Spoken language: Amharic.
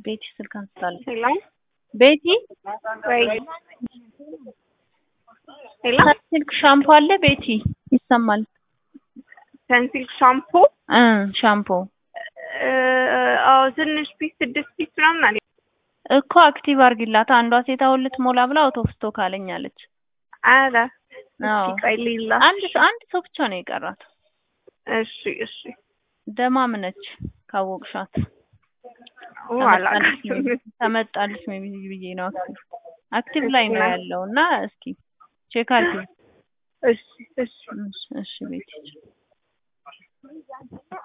ቤቲ ስልክ አንስታለች። ሄሎ ቤቲ ወይ ሄሎ ስልክ ሻምፖ አለ ቤቲ? ይሰማል። ሰንሲልክ ሻምፖ እ ሻምፖ እ አዎ ትንሽ ፒስ ስድስት ፒስ ምናምን አለ እኮ አክቲቭ አርጊላት። አንዷ ሴት አሁን ልትሞላ ብላ አውት ኦፍ ስቶክ አለኛለች። አረ አዎ እስኪ ቆይ ሌላ አንድ ሰው አንድ ሰው ብቻ ነው የቀራት። እሺ እሺ ደማም ነች ካወቅሻት። ኦ አላውቃትም ተመጣልሽ ሜቢ ብዬ ነው አክቲቭ አክቲቭ ላይ ነው ያለው እና እስኪ ቼክ አድርጊ። እሺ እሺ እሺ እሺ ቤቲ